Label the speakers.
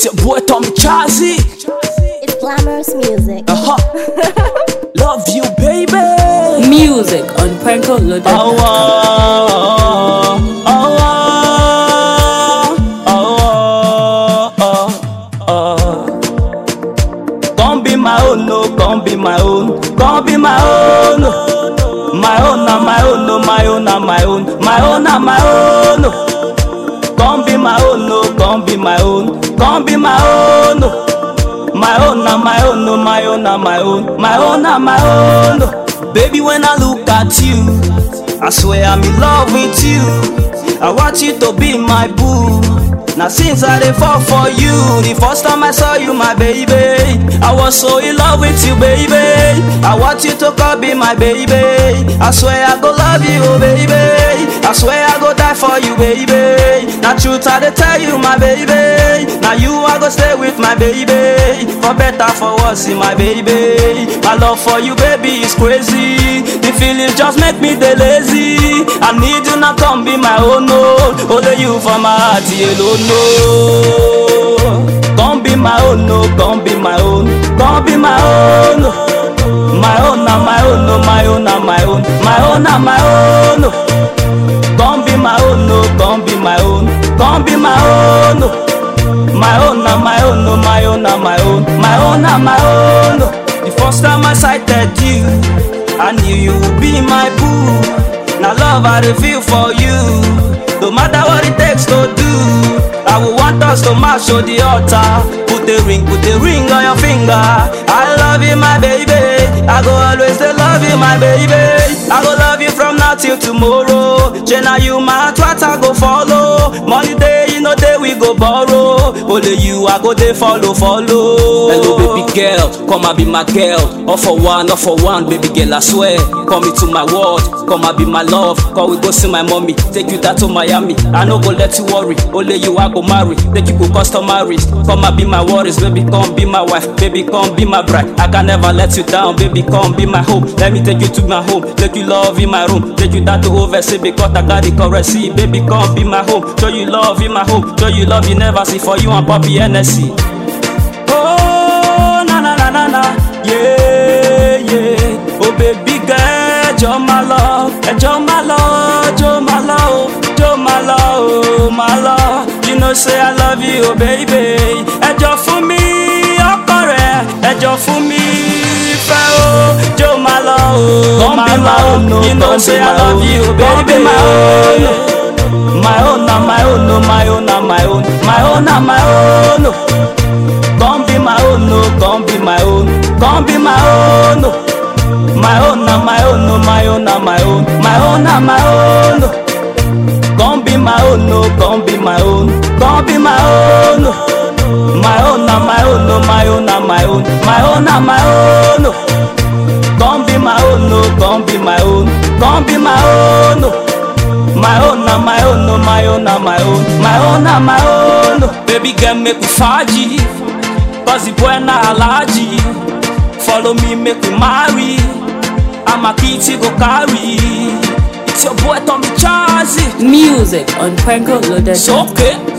Speaker 1: It's your boy Tommy Chazi.
Speaker 2: It's glamorous music.
Speaker 1: Uh huh. Love you, baby.
Speaker 3: Music on Pranko Loaded.
Speaker 1: Oh, oh, oh, oh, oh, oh. Come be my own, no, come be my own, come be my own. My own, na my own, no, my own, na my own, my own, na my own. Come be my own, no, come be my own, come be my own. My own, na my own, no, my own, na my own, my own, na my own. Baby, when I look at you, I swear I'm in love with you. I want you to be my boo. Now since I dey fall for you, the first time I saw you, my baby, I was so in love with you, baby. I want you to come be my baby. I swear I go love you, oh, baby. I swear I go die for you, baby. Now truth I dey tell you, my baby. Now you I go stay with my baby. For better, for worse, my baby. My love for you, baby, is crazy. The feelings just make me dey lazy. I need you now, come be my own, no. Only you for my heart, alone, no. Come be my own, no. Come be my own. Come be my own. My own, na my own, no. My own, na my own. My own, na my own. Come be my own, no. Come be my own. Come be my own. My own, na my own, no. My own, na my own. My own, na my own. The first time I sighted you, I knew you would be my boo. Now love I dey feel for you. No matter what it takes to do, I will want us to march to the altar. Put the ring, put the ring on your finger. I love you, my baby. I go always dey love you, my baby. I go love you from now till tomorrow. Jenna, you my heart, what I go follow. Money day, you know day we go borrow. Only you, I go dey follow, follow.
Speaker 4: Hello, baby girl, come and be my girl. All for one, all for one, baby girl, I swear. Come into my world, come and be my love. Come we go see my mommy, take you down to Miami. I no go let you worry, only you I go marry. Take you go customaries, come and be my worries, baby, come be my wife, baby, come be my bride. I can never let you down, baby, come be my home. Let me take you to my home, take you love in my room, take you down to overseas because I got the currency. Baby, come be my home, show you love in my home, show you love you never see for you and Poppy NSC.
Speaker 1: Oh, na na na na na, yeah, yeah. Oh, baby girl, you're my love, and you're my love, you're my love, you're my love, my love. You know, say I love you, oh, baby. Ẹjọ́ fún mi, ọkọ rẹ̀, ẹjọ́ fún mi, fẹ́ o, you're my love,
Speaker 4: Come
Speaker 1: my
Speaker 4: be my
Speaker 1: love.
Speaker 4: own, no,
Speaker 1: You know,
Speaker 4: come
Speaker 1: say
Speaker 4: be
Speaker 1: I
Speaker 4: my
Speaker 1: love
Speaker 4: own.
Speaker 1: you,
Speaker 4: Come
Speaker 1: baby,
Speaker 4: be my
Speaker 1: my own.
Speaker 4: own.
Speaker 1: My own, na my own, no, my own, na my own, my own, na my own. Come be my own, no, come be my own, come be my own. My own, na my own, no, my own, na my own, my own, na my own. Come be my own, no, come be my own, come be my own. My own, na my own, no, my own, na my own, my own, na my own. Come be my own, no, come be my own, come be my own. My own, na my own, no, my own, na my own, my own, na my own. Baby girl, make we faji, cause the boy na alaji. Follow me, make we marry. I'm a kitty go carry. It's your boy Tommy Chazi.
Speaker 3: Music on Pranko Loaded.
Speaker 1: It's okay.